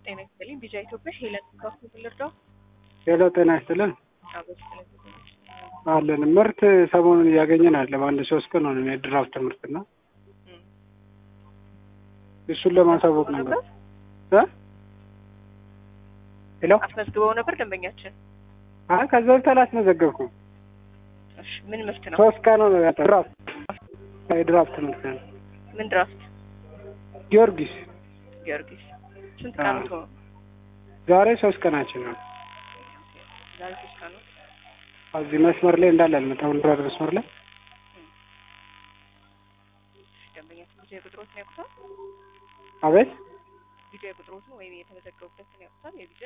ጤና ይስጥልኝ። ቢጃ ኢትዮጵያ ሄለን ካፍቶ ልርዳው ሄሎ ጤና ይስጥልን አበስ አለን ምርት ሰሞኑን እያገኘን አለ በአንድ ሶስት ቀን ሆነ የድራፍት ምርት እና እሱን ለማሳወቅ ነበር እ ሄሎ አስመዝግበው ነበር ደንበኛችን። አይ ከዛ በፊት አላስመዘገብኩም እሺ ምን ምርት ነው? ሶስት ቀን ሆነ ያጠ ድራፍት የድራፍት ምርት ነው ምን ድራፍት? ጊዮርጊስ ጊዮርጊስ። ስንት ቀን ነው? ዛሬ ሶስት ቀናችን ነው ዛሬ ሶስት ቀን ነው። እዚህ መስመር ላይ እንዳለ አልመጣም ድራር መስመር ላይ ደንበኛችን ቢጃ ቁጥሮትን ያውቁታል? አቤት ቢጃ ቁጥሮትን ወይም የተመዘገቡበትን ያውቁታል? የቢጃ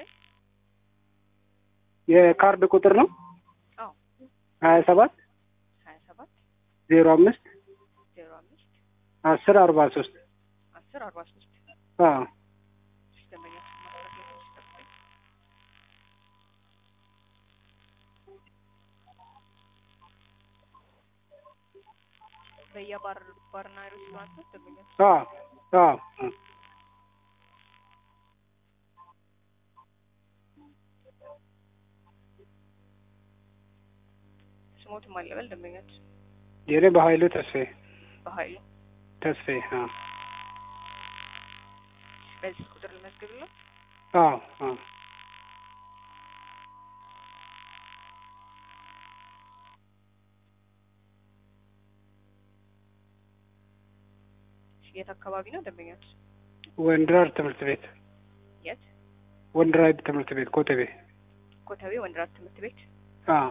የካርድ ቁጥር ነው አዎ ሀያ ሰባት ሀያ ሰባት ዜሮ አምስት ዜሮ አምስት አስር አርባ ሶስት አስር አርባ ሶስት አዎ ደንበኛችን ማስረት ላይ ትንሽ ጠብቀኝ። በየባር ባርና ሬስቶራንት ደንበኛችን አዎ አዎ ስሞትም አለበል ደንበኛችን የኔ በሀይሉ ተስፋዬ በሀይሉ ተስፋዬ አዎ በዚህ ቁጥር ልመዝግብልህ። አዎ አዎ የት አካባቢ ነው ደንበኛችን? ወንድራር ትምህርት ቤት የት? ወንድራይድ ትምህርት ቤት ኮተቤ ኮተቤ ወንድራት ትምህርት ቤት። አዎ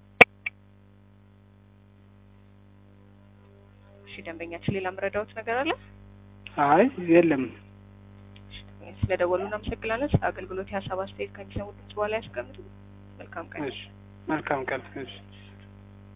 እሺ ደንበኛችን፣ ሌላ የምረዳዎት ነገር አለ? አይ የለም እሺ ደንበኛችን፣ ስለደወሉ እናመሰግናለን። ስለ አገልግሎት የሀሳብ አስተያየት ከሚሰሙ ድምጽ በኋላ ያስቀምጡ። መልካም ቀን። እሺ መልካም ቀን እሺ